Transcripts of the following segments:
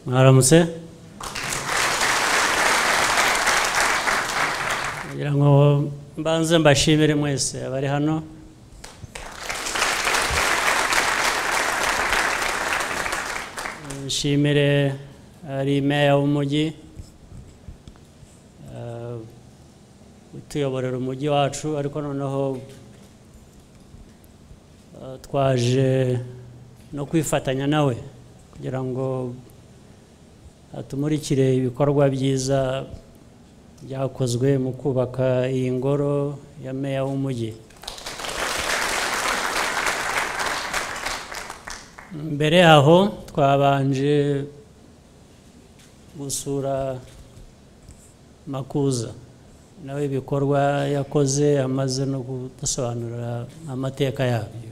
mwaramutse ngira ngo mbanze mbashimire mwese abari hano nshimire ari meya w'umujyi eh, utuyoborera umujyi wacu ariko noneho eh, twaje no kwifatanya nawe kugira ngo atumurikire ibikorwa byiza byakozwe mu kubaka iyi ngoro ya meya w'umujyi mbere yaho twabanje gusura makuza nawe ibikorwa yakoze amaze no kudusobanurira amateka yabyo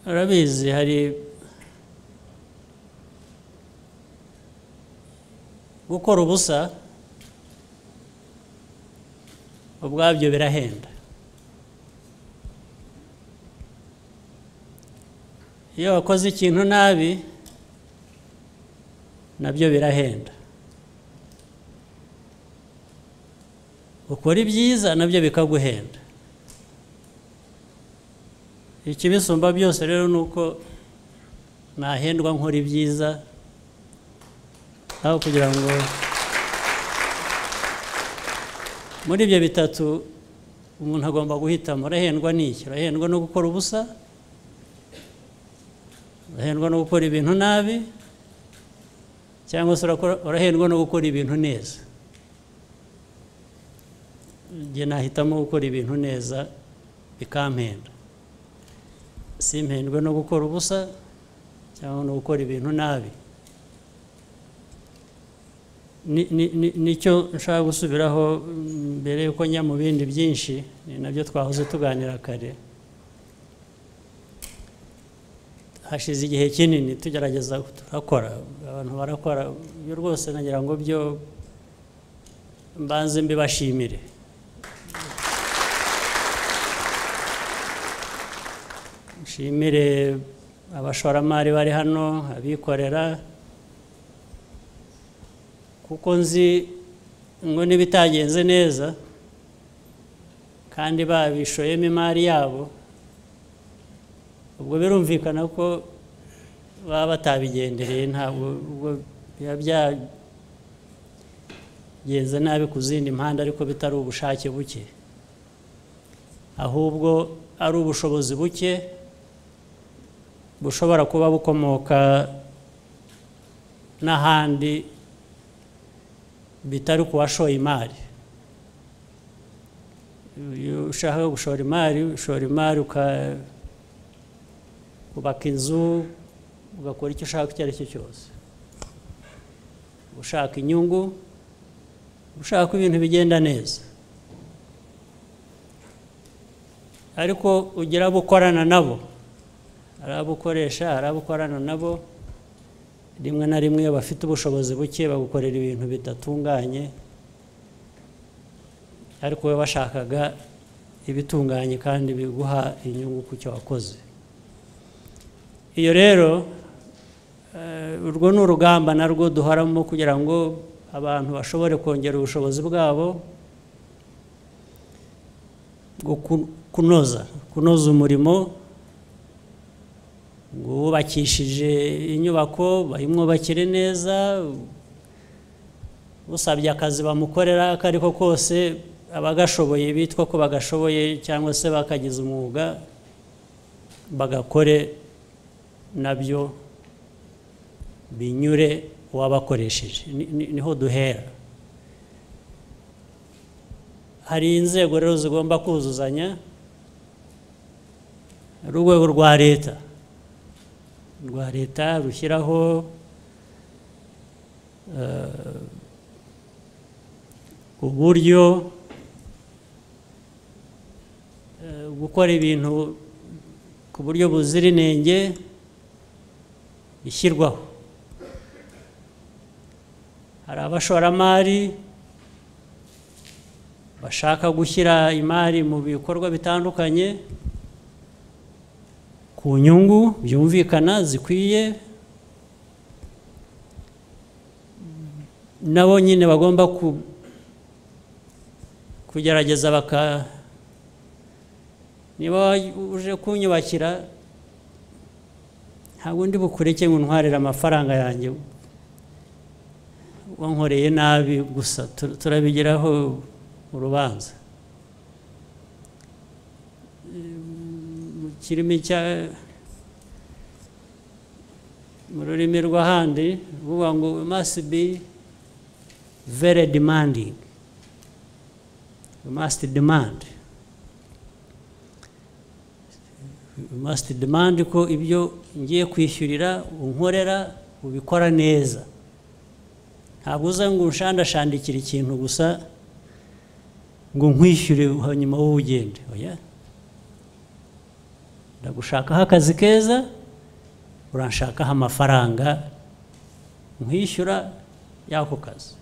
urabizi hari gukora ubusa ubwabyo birahenda iyo wakoze ikintu nabi nabyo birahenda ukora ibyiza nabyo bikaguhenda ikibisumba byose rero ni uko nahendwa nkora ibyiza aho kugira ngo muri ibyo bitatu umuntu agomba guhitamo urahendwa n'iki urahendwa no gukora ubusa urahendwa no gukora ibintu nabi cyangwa se urakora- urahendwa no gukora ibintu neza njye nahitamo gukora ibintu neza bikampenda simpendwe no gukora ubusa cyangwa no gukora ibintu nabi Ni- ni- ni- nicyo nshaka gusubiraho mbere yuko njya mu bindi byinshi ni nabyo twahoze tuganira kare hashize igihe kinini tugerageza turakora abantu barakora ibyo rwose nagira ngo byo mbanze mbibashimire nshimire abashoramari bari hano abikorera kuko nzi ngo n'ibitagenze neza kandi babishoyemo imari yabo ubwo birumvikana ko baba batabigendereye ntabwo ubwo biba byagenze nabi ku zindi mpande ariko bitari ubushake buke ahubwo ari ubushobozi buke bushobora kuba bukomoka n'ahandi bitari ku washoye imari iyo ushaka gushora imari ushora imari uka- ukubaka inzu ugakora icyo ushaka icyo ari cyo cyose ushaka inyungu ushaka ko ibintu bigenda neza ariko ugira abo ukorana nabo hari abo ukoresha hari abo ukorana nabo rimwe na rimwe iyo bafite ubushobozi buke bagukorera ibintu bidatunganye ariko we bashakaga ibitunganye kandi biguha inyungu ku cyo wakoze iyo rero eh, urwo ni urugamba narwo duhoramo kugira ngo abantu bashobore kongera ubushobozi bwabo bwo ku- kunoza kunoza umurimo ngo wubakishije inyubako bayimwubakire neza usabye akazi bamukorera ako ari ko kose abagashoboye bitwa ko bagashoboye cyangwa se bakagize umwuga bagakore nabyo binyure uwabakoresheje Ni- ni- niho duhera hari inzego rero zigomba kuzuzanya ari urwego rwa leta rwa leta rushyiraho eh, uburyo eh, gukora ibintu ku buryo buzira inenge bishyirwaho hari abashoramari bashaka gushyira imari mu bikorwa bitandukanye ku nyungu byumvikana zikwiye nabo nyine bagomba ku- kugerageza baka niba uje kunyubakira ntabwo ndi bukureke ngo untwarire amafaranga yanjye wankoreye nabi gusa tu- turabigeraho urubanza Mu kirimi cya mu rurimi rw'ahandi ruvuga ngo "We must be very demanding We must demand We must demand ko ibyo ngiye kwishyurira unkorera ubikora neza ntabwo uza ngo ushandashandikire ikintu gusa ngo nkwishyure hanyuma wowe ugende oya ndagushakaho akazi keza uranshakaho amafaranga nkwishyura y'ako kazi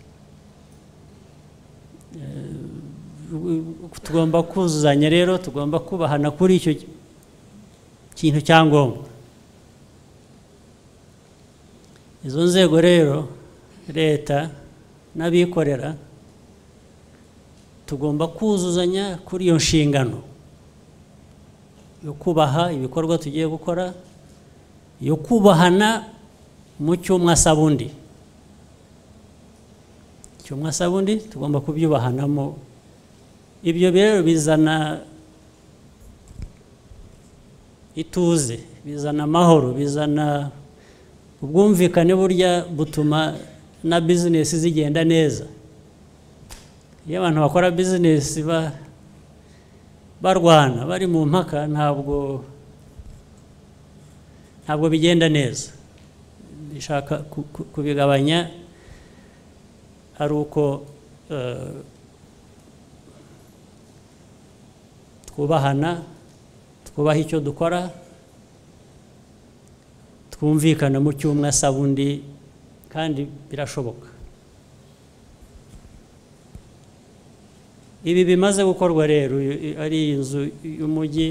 Eh, tugomba kuzuzanya rero tugomba kubahana kuri icyo kintu cya ngombwa izo nzego rero leta n'abikorera tugomba kuzuzanya kuri iyo nshingano yo kubaha ibikorwa tugiye gukora yo kubahana mu cy'umwe asaba undi icyo umwe asaba undi tugomba kubyubahanamo ibyo rero bizana ituze bizana amahoro bizana ubwumvikane burya butuma na bizinesi zigenda neza iyo abantu bakora bizinesi ba- barwana bari mu mpaka ntabwo ntabwo bigenda neza bishaka ku- ku- kubigabanya ari uko eh, twubahana twubaha icyo dukora twumvikana mu cy'umwe asaba undi kandi birashoboka ibi bimaze gukorwa rero i- ari inzu y'umujyi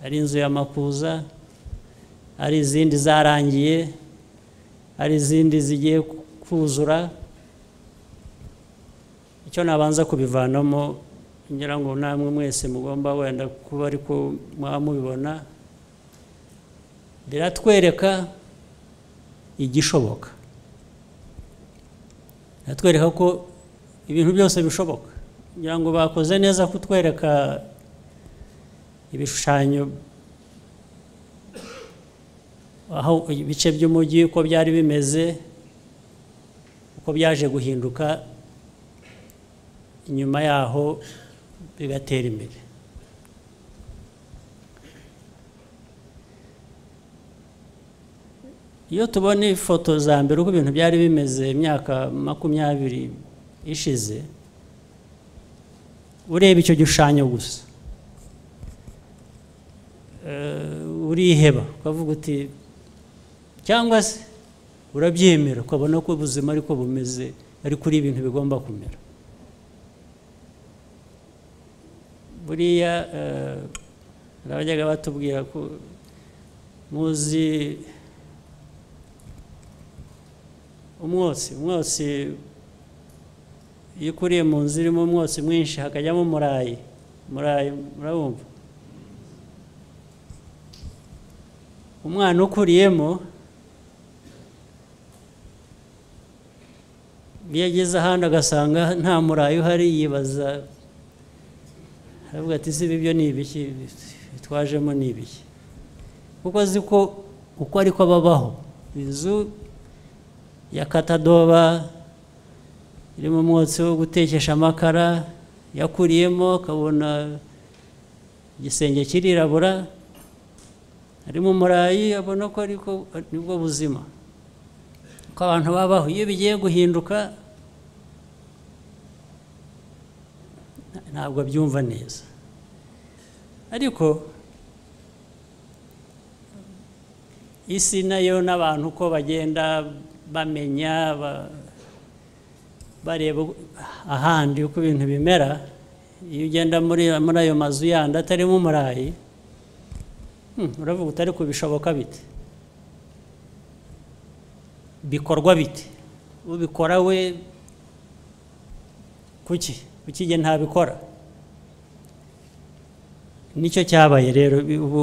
ari inzu ya makuza ari izindi zarangiye hari izindi zigiye ku- kuzura icyo nabanza kubivanamo ngira ngo namwe mwese mugomba wenda kuba ariko mwaba mubibona biratwereka igishoboka biratwereka ko ibintu byose bishoboka ngira ngo bakoze neza kutwereka ibishushanyo aho ibice by'umujyi uko byari bimeze uko byaje guhinduka inyuma yaho bigatera imbere iyo tubona ifoto za mbere uko ibintu byari bimeze imyaka makumyabiri ishize ureba icyo gishushanyo gusa eh, uriheba ukavuga uti cyangwa se urabyemera ukabona ko ubuzima ariko bumeze ariko uri ibintu bigomba kumera buriya eh, hari abajyaga batubwira ko muzi umwotsi umwotsi iyo ukuriye mu nzu irimo umwotsi mwinshi hakajyamo umurayi umurayi murabumva umwana ukuriyemo iyo ageze ahandi agasanga nta murayi uhari yibaza aravuga ati ese ibi byo ni ibiki bitwajemo ni ibiki kuko azi ko uko ariko babaho inzu ya katadoba irimo umwotsi wo gutekesha amakara yakuriyemo akabona igisenge kirirabura harimo umurayi abona ko ariko nibwo buzima ko abantu babaho iyo bigiye guhinduka nta- ntabwo abyumva neza ariko isi nayo n'abantu uko bagenda bamenya ba- bareba ahandi uko ibintu bimera iyo ugenda muri muri ayo mazu yandi atarimo umurayi hmm, uravuga utari kubishoboka bite bikorwa bite ubikora we kuki kuki igihe ntabikora nicyo cyabaye rero ubu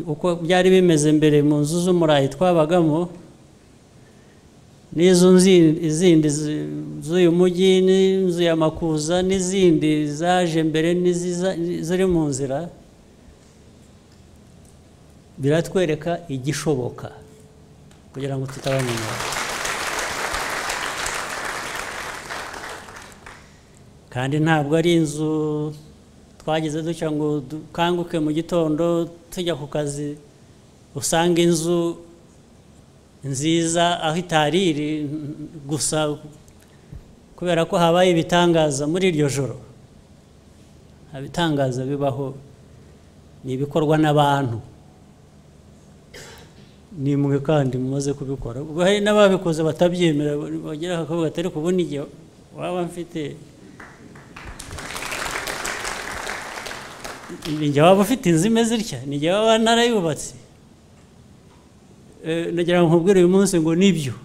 uko byari bimeze mbere mu nzu z'umurayi twabagamo n'izo izindi z'uyu mujyi n'inzu ya makuza n'izindi zaje mbere ziri mu nzira biratwereka igishoboka kugira ngo tutabamenya kandi ntabwo ari inzu twagize duca ngo dukanguke mu gitondo tujya ku kazi usanga inzu nziza aho itari iri gusa kubera ko habaye ibitangaza muri iryo joro ibitangaza bibaho ni ibikorwa n'abantu ni mwe kandi mumaze kubikora ubwo hari n'ababikoze batabyemera bagira akavuga atari kubona igihe waba mfite njye waba ufite inzu imeze itya njye waba narayubatse nagira ngo nkubwire uyu munsi ngo nibyo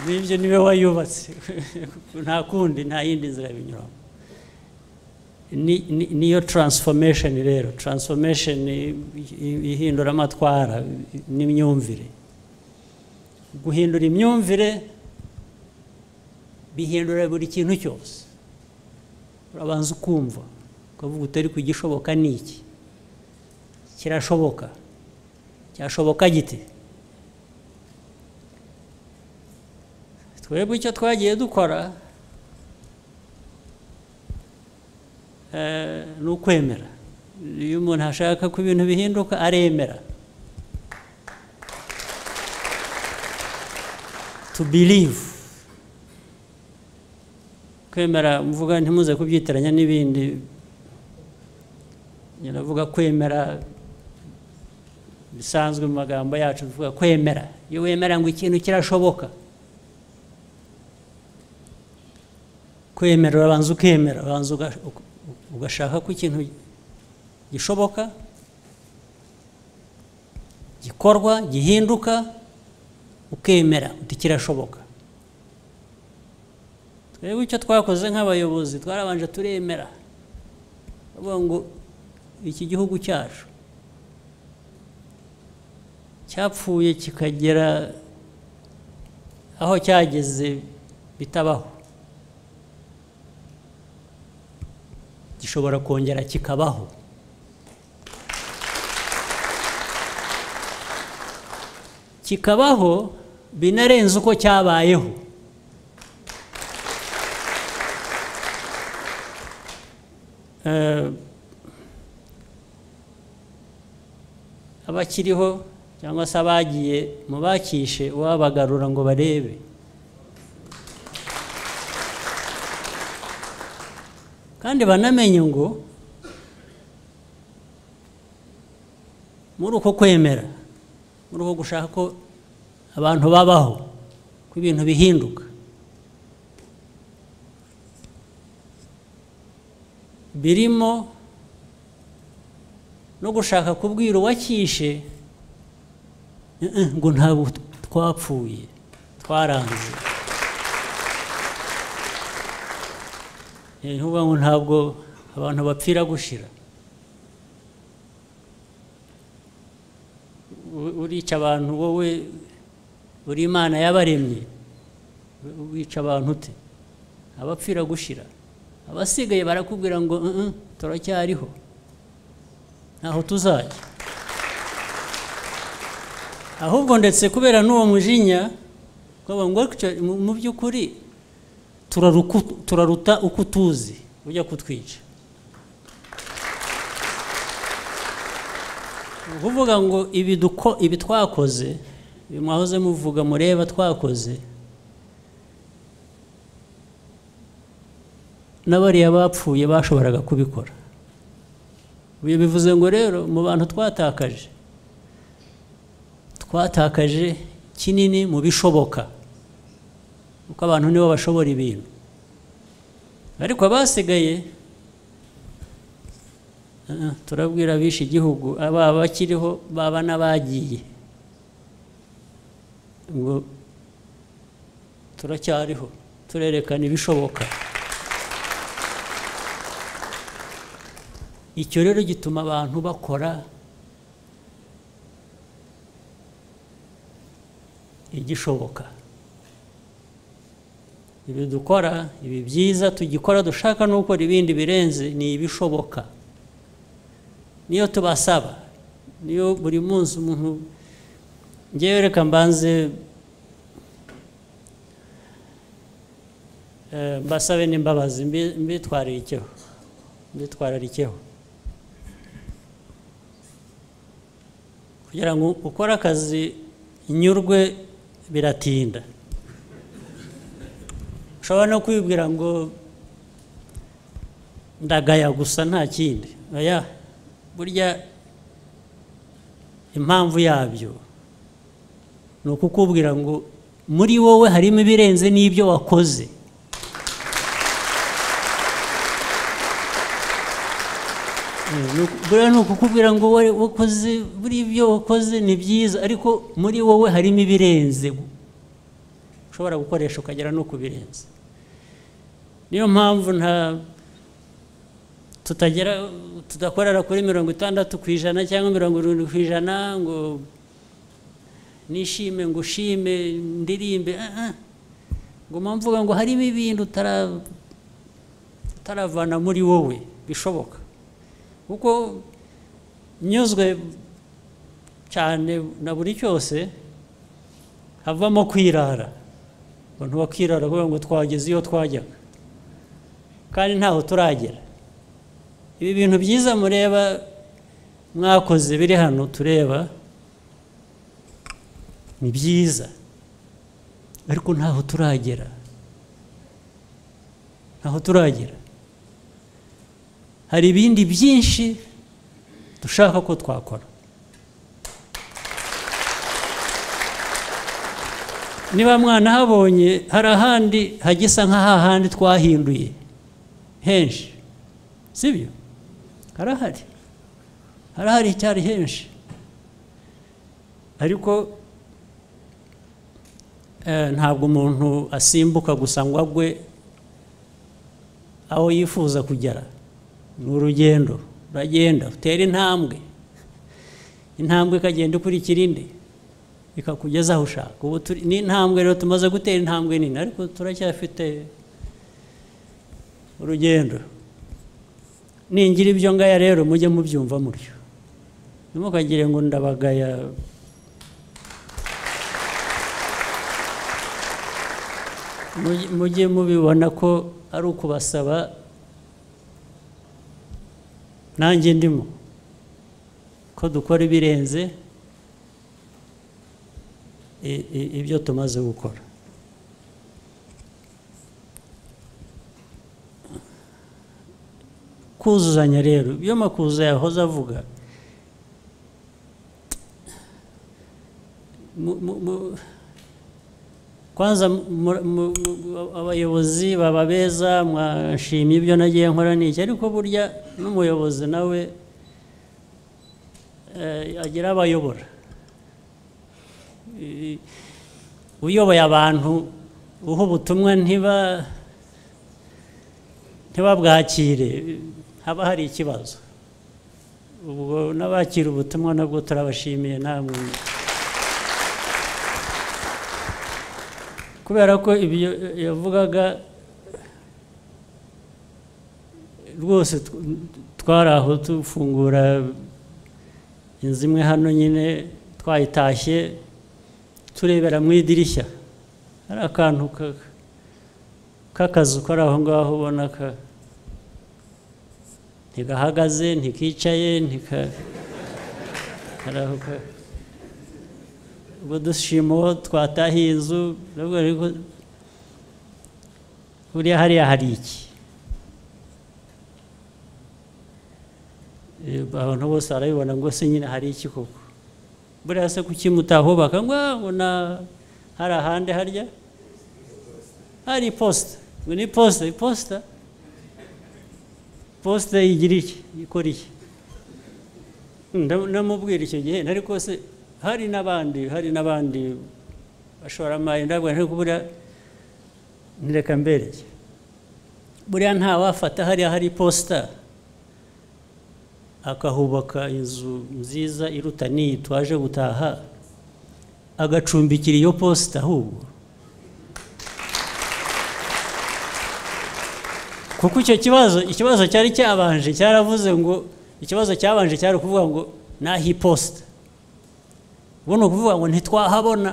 nibyo niwe wayubatse nta kundi nta yindi nzira binyuramo niyo taransifomesheni rero taransifomesheni ihindura amatwara n'imyumvire guhindura imyumvire bihindura buri kintu cyose urabanza ukumva ukavuga utari kugishoboka ni iki kirashoboka cyashoboka giti twebwe icyo twagiye dukora ni ukwemera iyo umuntu ashaka ko ibintu bihinduka aremera to believe kwemera mvuga ntimuze kubyitiranya n'ibindi nyiravuga kwemera bisanzwe mu magambo yacu tuvuga kwemera iyo wemera ngo ikintu kirashoboka kwemera urabanza ukemera urabanza ugashaka ko ikintu gishoboka gikorwa gihinduka ukemera uti kirashoboka twebwe icyo twakoze nk'abayobozi twarabanje turemera bavuga ngo iki gihugu cyacu cyapfuye kikagera aho cyageze bitabaho gishobora kongera kikabaho kikabaho binarenze uko cyabayeho abakiriho cyangwa se abagiye mu bakishe wabagarura ngo barebe kandi banamenye ngo muri uko kwemera muri uko gushaka ko abantu babaho ko ibintu bihinduka birimo no gushaka kubwira uwakishe ngo ntabwo twapfuye twaranze ni ukuvuga ngo ntabwo abantu bapfira gushira urica abantu wowe uri imana yabaremye wica abantu ute abapfira gushira abasigaye barakubwira ngo turacyariho ntaho tuzajya ahubwo ndetse kubera n'uwo mujinya mu by'ukuri turaruta uko utuzi ujya kutwica ni ukuvuga ngo ibi twakoze ibi mwahoze muvuga mureba twakoze n'abariya bapfuye bashoboraga kubikora uyu bivuze ngo rero mu bantu twatakaje twatakaje kinini mu bishoboka kuko abantu nibo bashobora ibintu ariko abasigaye ah, turabwira abishe igihugu ababa bakiriho baba n'abagiye ngo turacyariho turerekana ibishoboka icyo rero gituma abantu bakora igishoboka ibi dukora ibi byiza tugikora dushaka no gukora ibindi birenze ni ibishoboka niyo tubasaba niyo buri munsi umuntu ngewe reka mbanze eh, mbasabe n'imbabazi mbi- mbitwararikeho mbitwararikeho kugira ngo ukore akazi nyurwe biratinda ushobora no kwibwira ngo ndagaya gusa nta kindi oya burya impamvu yabyo ni ukukubwira ngo muri wowe harimo ibirenze n'ibyo wakoze Eh, ni uku- buriya ni ukukubwira ngo wowe wakoze buriya ibyo wakoze ni byiza ariko muri wowe harimo ibirenze ushobora gukoresha ukagera no ku birenze niyo mpamvu nta tutagera tudakorera kuri mirongo itandatu ku ijana cyangwa mirongo irindwi ku ijana ngo nishime ngo ushime ndirimbe ah, ah. nguma mvuga ngo harimo ibintu utara- utaravana muri wowe bishoboka kuko nyuzwe cyane na buri cyose havamo kwirara abantu bakirara kugira ngo twageze iyo twajyaga kandi ntaho turagera ibi bintu byiza mureba mwakoze biri hano tureba ni byiza ariko ntaho turagera ntaho turagera hari ibindi byinshi dushaka ko twakora niba mwanahabonye hari ahandi hagisa nk'ahahandi twahinduye henshi sibyo harahari harahari cyari henshi ariko eh, ntabwo umuntu asimbuka gusa ngo agwe aho yifuza kugera ni urugendo uragenda utera intambwe intambwe ikagenda ikurikira indi ikakugeza aho ushaka ubu turi ni intambwe rero tumaze gutera intambwe nini ariko turacyafite urugendo ningira ibyo ngaya rero mujye mubyumva mutyo ntimukagire ngo ndabagaya Mujye- mujye mubibona ko ari ukubasaba nanjye ndimo ko dukora ibirenze i- i- ibyo tumaze gukora kuzuzanya rero iyo makuza yahoze avuga mu- mu- mu- kwanza mu- mu- mu- abayobozi baba beza mwashimye ibyo nagiye nkora n'iki ariko burya n'umuyobozi nawe eh, agira abayobora I- uyoboye abantu uha ubutumwa ntiba ntibabwakire haba hari ikibazo ubwo n'abakira ubutumwa nabwo turabashimiye namwe kubera ko ibyo yavugaga rwose tw- twari aho dufungura inzu imwe hano nyine twayitashye turebera mu idirishya hari akantu ka- k'akazu kari aho ngaho ubona ka ntigahagaze ntikicaye ntika hari aho ka- ubwo dushima uwo twatahiye inzu nubwo ariko buriya hariya hari iki Eh, abantu bose barabibona ngo se nyine hari iki koko buriya se kuki mutahubaka ngo "Ah, ngo na hari ahandi harya hari iposita ngo ni iposita iposita posita igira iki ikora iki Ndam- ndamubwira icyo gihe ariko se hari n'abandi hari n'abandi bashoramari ndabwo nti kubura ntireka mbereye buriya ntawafata hariya hari iposita akahubaka inzu nziza iruta n'iyi twaje gutaha agacumbikira iyo posita ahubwo kuko icyo kibazo ikibazo cyari cyabanje cyaravuze ngo ikibazo cyabanje cyari ukuvuga ngo naho iposita ubu ni ukuvuga ngo ntitwahabona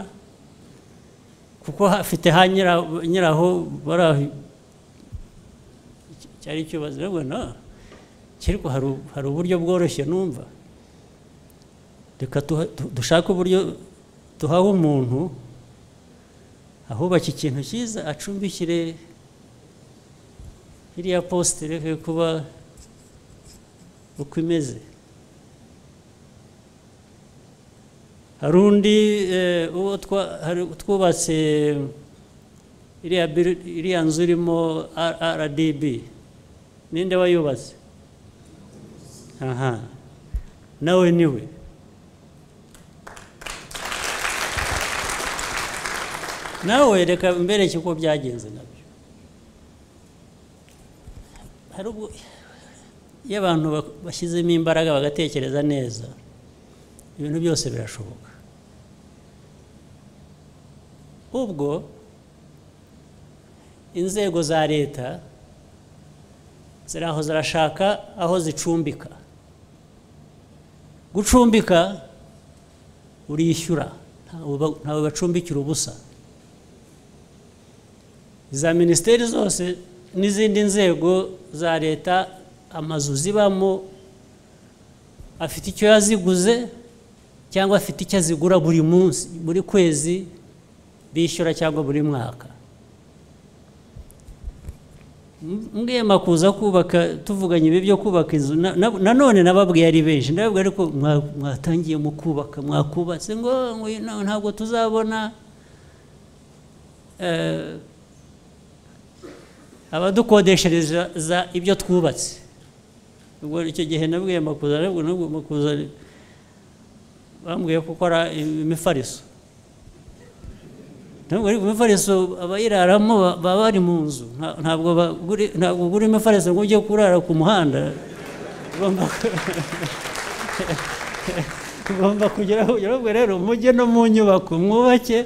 kuko hafite ha nyira- nyiraho bari aho cyari ikibazo rero na ariko hari u- hari uburyo bworoshye numva reka tuha- tu- dushake uburyo duhawe umuntu ahubaka ikintu cyiza acumbikire iriya posite ireke kuba uko imeze hari undi eh, uwo twa- hari twubatse iriya biri- iriya nzu irimo rdb ninde wayubatse aha nawe niwe nawe reka mbereke uko byagenze nabyo hari ubwo iyo abantu bak- bashyizemo imbaraga bagatekereza neza ibintu byose birashoboka ubwo inzego za leta ziraho zirashaka aho zicumbika gucumbika urishyura ntawe ba- ntawe bacumbikira ubusa za minisiteri zose n'izindi nzego za leta amazu zibamo afite icyo yaziguze cyangwa afite icyo azigura buri munsi buri kwezi bishyura cyangwa buri mwaka M- mwema kuza kubaka tuvuganye ibi byo kubaka inzu na- na- nanone nababwiye ari benshi ndababwira ariko mwa- mwatangiye mu kubaka mwakubatse ngo ngo na- ntabwo tuzabona eh, abadukodeshereza za ibyo twubatse ubwo icyo gihe nabwiye makuza nabwo nabwo makuza bambwiye gukora imifariso ntabwo ariko imifariso abayiraramo ba- baba bari mu nzu Nta- ntabwo bagura ntabwo ugura imifariso ngo ujye kurara ku muhanda ugomba ugomba kugera aho ugera ubwo rero mujye no mu nyubako mwubake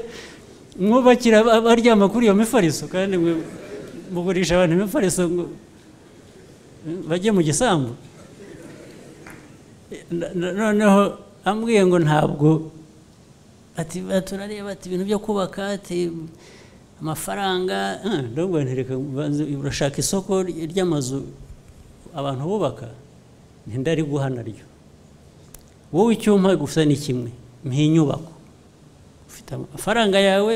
mwubakira aba- abaryama kuri iyo mifariso kandi mwe mugurisha abantu imifariso ngo bajye mu gisambu Na- na- noneho ambwiye ngo ntabwo ati ba- turareba ati ibintu byo kubaka ati amafaranga Ah, ndabwo ntereka banze urashaka isoko ry'amazu abantu bubaka ntindari guha naryo wowe icyuma gusa ni kimwe mpa inyubako ufite amafaranga yawe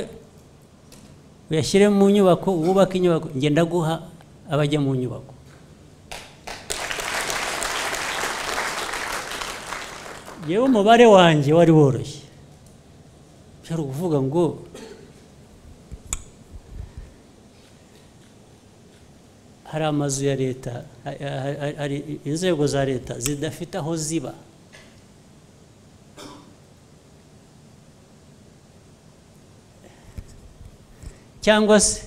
uyashyire mu nyubako wubake inyubako ngenda guha abajya mu nyubako yewe umubare wanjye wari woroshye byari ukuvuga ngo hari amazu ya leta ha- ha- ha- hari inzego za leta zidafite aho ziba cyangwa se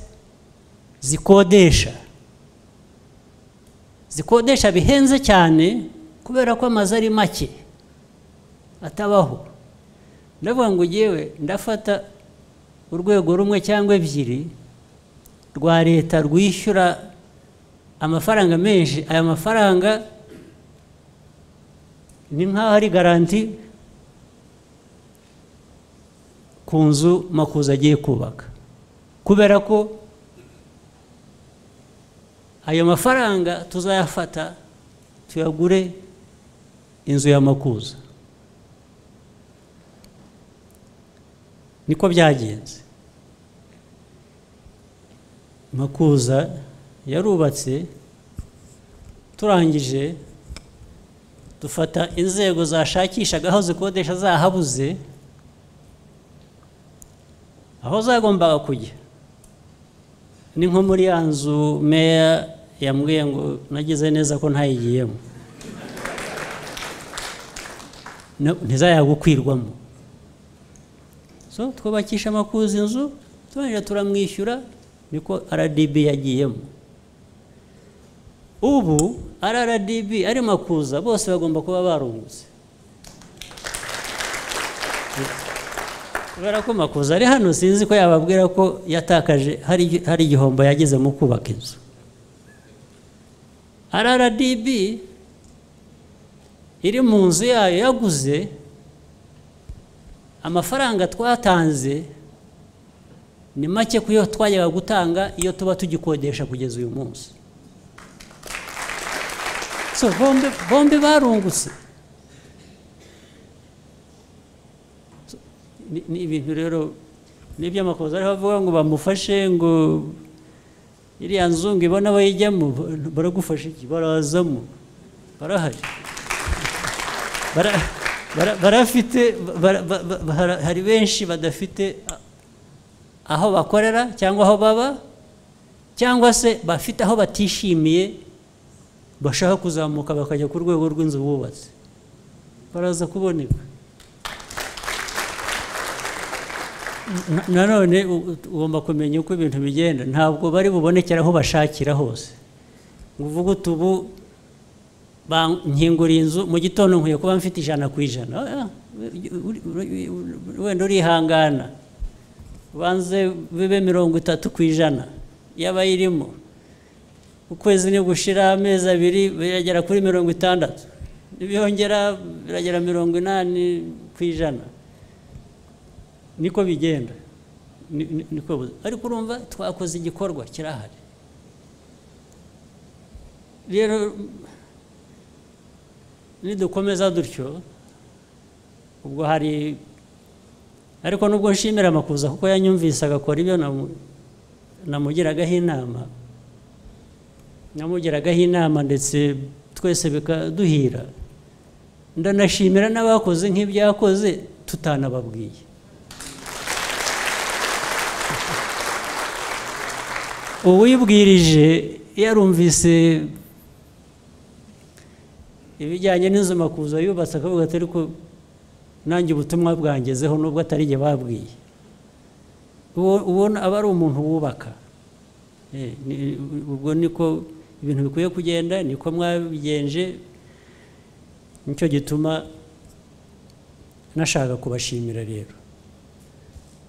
zikodesha zikodesha bihenze cyane kubera ko amazu ari make atabaho ndavuga ngo ngewe ndafata urwego rumwe cyangwa ebyiri rwa leta rwishyura amafaranga menshi aya mafaranga ni nk'aho ari garanti ku nzu makuza agiye kubaka kubera ko ayo mafaranga tuzayafata tuyagure inzu ya makuza niko byagenze makuza yarubatse turangije dufata inzego zashakishaga aho zikodesha zahabuze aho zagombaga kujya ni nko muri ya nzu meya yambwiye ngo nagize neza ko ntayigiyemo ntizayagukwirwamo so twubakisha amakuzi inzu turangije turamwishyura niko rdb yagiyemo ubu rdb ari makuza bose bagomba kuba barungutse kubera ko makuza ari hano sinzi ko yababwira ko yatakaje hari igihombo yagize mu kubaka inzu rrdb iri mu nzu yayo yaguze amafaranga twatanze ni make ku yo twajyaga gutanga iyo tuba tugikodesha kugeza uyu munsi bombi barungutse ni ibintu rero n'iby'amakosa ariho bavuga ngo bamufashe ngo iriya nzu ngo ibone abo yijyamo baragufasha iki barazamo barahari barafite hari benshi badafite aho bakorera cyangwa aho baba cyangwa se bafite aho batishimiye bashaka kuzamuka bakajya ku rwego rw'inzu bubatse baraza kuboneka nanone ugomba kumenya uko ibintu bigenda ntabwo bari bubonekere aho bashakira hose ngo uvuge uti ubu nkinguriye inzu mu gitondo nkwiye kuba mfite ijana ku ijana wenda urihangana ubanze bibe mirongo itatu ku ijana y'abayirimo ukwezi ni gushira amezi abiri biragera kuri mirongo itandatu ntibyongera biragera mirongo inani ku ijana niko bigenda niko ariko urumva twakoze igikorwa kirahari rero nidukomeza dutyo ubwo hari ariko nubwo nshimira amakuza kuko yanyumvise agakora ibyo namugiragaho inama namugiragaho inama ndetse twese bikaduhira ndanashimira n'abakoze nk'ibyakoze tutanababwiye uwibwirije yarumvise ibijyanye n'inzu makuza yubatse akavuga ati ariko nanjye ubutumwa bwangezeho nubwo atari igihe babwiye ubona aba ari umuntu wubaka ubwo niko ibintu bikwiye kugenda niko mwabigenje nicyo gituma nashaka kubashimira rero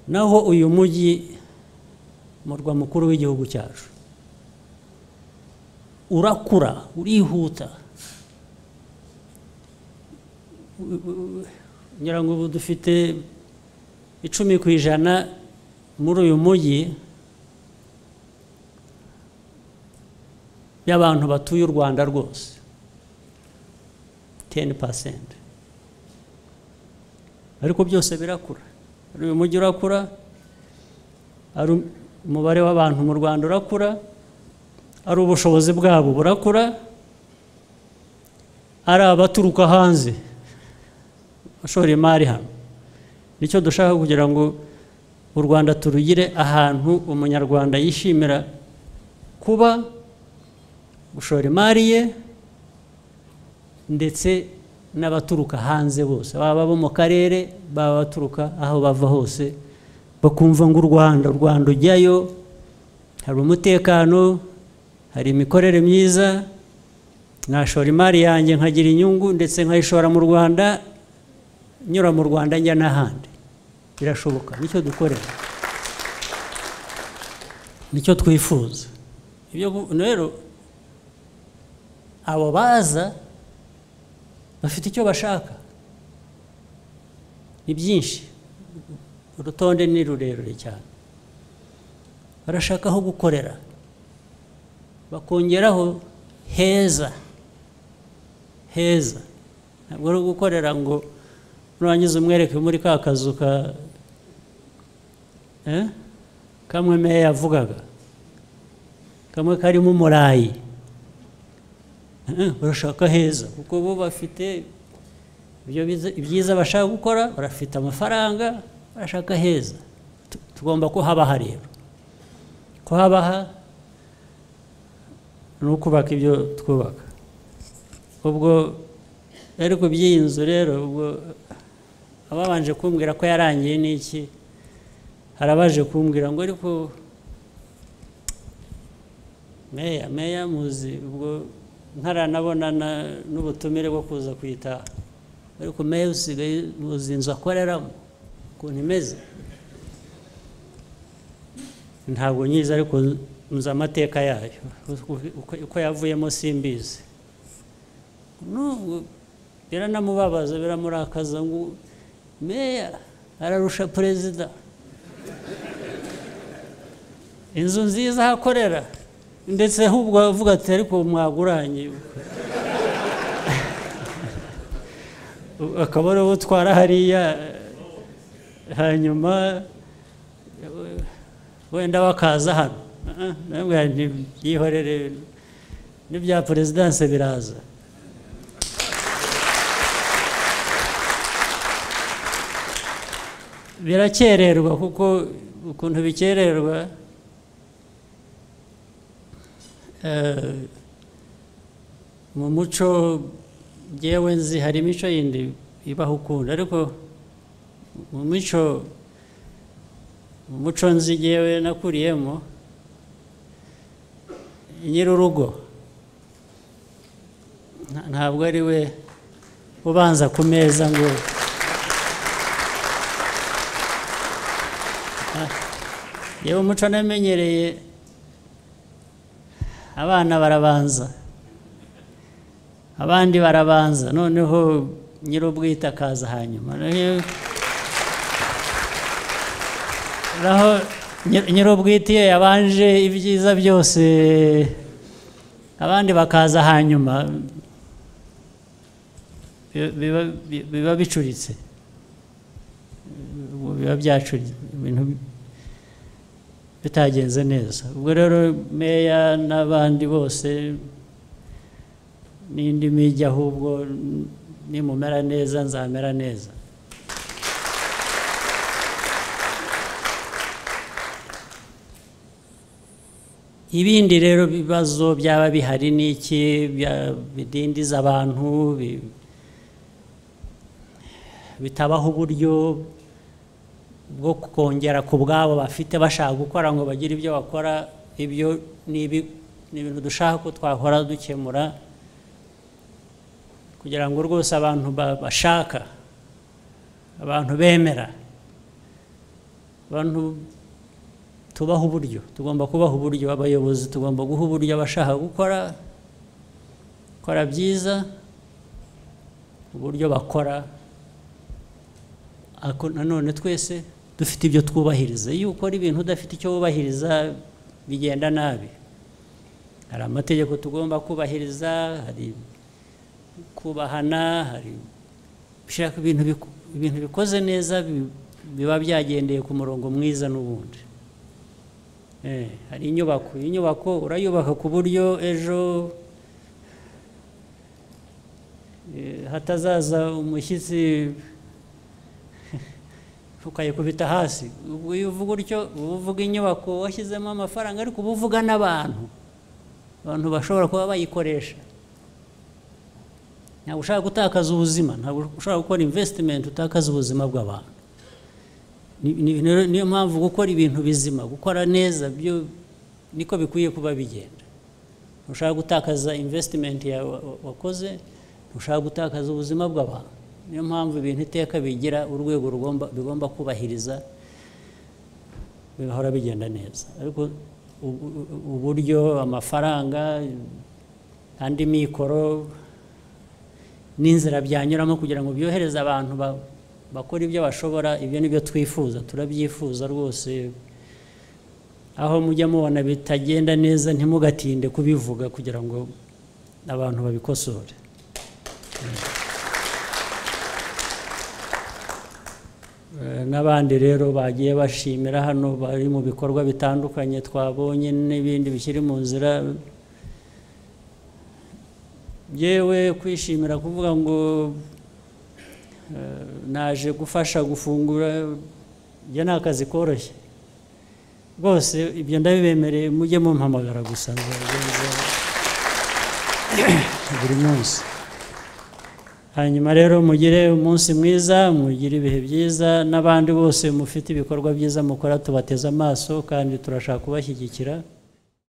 naho uyu mujyi murwa mukuru w'igihugu cyacu urakura urihuta ngira ngo ubu dufite icumi ku ijana muri uyu mujyi y'abantu batuye u rwanda rwose teni pasenti ariko byose birakura uyu mujyi urakura umubare w'abantu mu rwanda urakura ari ubushobozi bwabo burakura ari abaturuka hanze bashora imari hano nicyo dushaka kugira ngo u rwanda turugire ahantu umunyarwanda yishimira kuba gushora imari ye ndetse n'abaturuka hanze bose baba abo mu karere baba baturuka aho bava hose bakumva ngo u rwanda u rwanda ujyayo hari umutekano hari imikorere myiza nashora imari yanjye nkagira inyungu ndetse nkayishora mu rwanda nyura mu rwanda njya n'ahandi birashoboka nicyo dukorera nicyo twifuza rero abo baza bafite icyo bashaka ni byinshi urutonde ni rurerure cyane barashaka aho gukorera bakongeraho heza heza ntabwo ari gukorera ngo nurangiza umwereke muri ka kazu ka kamwe meya yavugaga kamwe karimo umurayi barashaka heza kuko bo bafite ibyo byiza bashaka gukora barafite amafaranga barashaka heza tugomba kuhabaha rero kuhabaha ni ukubaka ibyo twubaka ubwo rero ku by'iyi nzu rero ubwo ababanje kumbwira ko yarangiye n'iki hari abaje kumbwira ngo ariko meya meya muzi ubwo nkaranabona n'ubutumire bwo kuza kuyitaha ariko meya usigaye muzi inzu akoreramo ukuntu imeze ntabwo nyizi ariko nzi amateka yayo uko yavuyemo simbizi biranamubabaza biramurakaza ngo meya ararusha perezida inzu nziza ahakorera ndetse ahubwo avuga ati ariko mwaguranye akaba ariwe utwara hariya hanyuma wenda bakaza hano byihorere n'ibya perezidanse biraza birakererwa kuko ukuntu bikererwa mu muco ngewe nzi hari imico yindi ibaho ukundi ariko mu mico mu muco nzi ngewe nakuriyemo nyir'urugo ntabwo ari we ubanza ku meza ngo yewe umuco namenyereye abana barabanza abandi barabanza noneho nyir'ubwite akaza hanyuma naho nyir'ubwite iyo yabanje ibyiza byose abandi bakaza hanyuma biba bicuritse biba byacuritse ibintu bitagenze neza ubwo rero meya n'abandi bose n'indi mijyi ahubwo nimumera neza nzamera neza ibindi rero bibazo byaba bihari n'iki bidindiza abantu bitabaho uburyo bwo kongera ku bwabo bafite bashaka gukora ngo bagire ibyo bakora ibyo ni ibintu dushaka ko twahora dukemura kugira ngo rwose abantu bashaka abantu bemera abantu tubaha uburyo tugomba kubaha uburyo abayobozi tugomba guha uburyo abashaka gukora gukora byiza uburyo bakora nanone twese dufite ibyo twubahiriza iyo ukora ibintu udafite icyo wubahiriza bigenda nabi hari amategeko tugomba kubahiriza hari kubahana hari gushaka ibintu bikoze neza biba byagendeye ku murongo mwiza n'ubundi hari inyubako inyubako urayubaka ku buryo ejo hatazaza umushyitsi ukayikubita hasi iyo uvuga utyo uba uvuga inyubako washyizemo amafaranga ariko uba uvuga n'abantu abantu bashobora kuba bayikoresha ntabwo ushaka gutakaza ubuzima ntabwo ushaka gukora imvesitimenti utakaza ubuzima bw'abantu niyo mpamvu gukora ibintu bizima gukora neza byo niko bikwiye kuba bigenda ntushaka gutakaza imvesitimenti yawe wakoze ntushaka gutakaza ubuzima bw'abantu niyo mpamvu ibintu iteka bigira urwego bigomba kubahiriza bigahora bigenda neza ariko uburyo amafaranga andi mikoro n'inzira byanyuramo kugira ngo byohereze abantu bakora ibyo bashobora ibyo ni byo twifuza turabyifuza rwose aho mujya mubona bitagenda neza ntimugatinde kubivuga kugira ngo abantu babikosore n'abandi rero bagiye bashimira hano bari mu bikorwa bitandukanye twabonye n'ibindi bikiri mu nzira yewe kwishimira kuvuga ngo naje gufasha gufungura njye ni akazi koroshye rwose ibyo ndabibemereye mujye mumpamagara gusa nzabigenza buri munsi hanyuma rero mugire umunsi mwiza mugire ibihe byiza n'abandi bose mufite ibikorwa byiza mukora tubateze amaso kandi turashaka kubashyigikira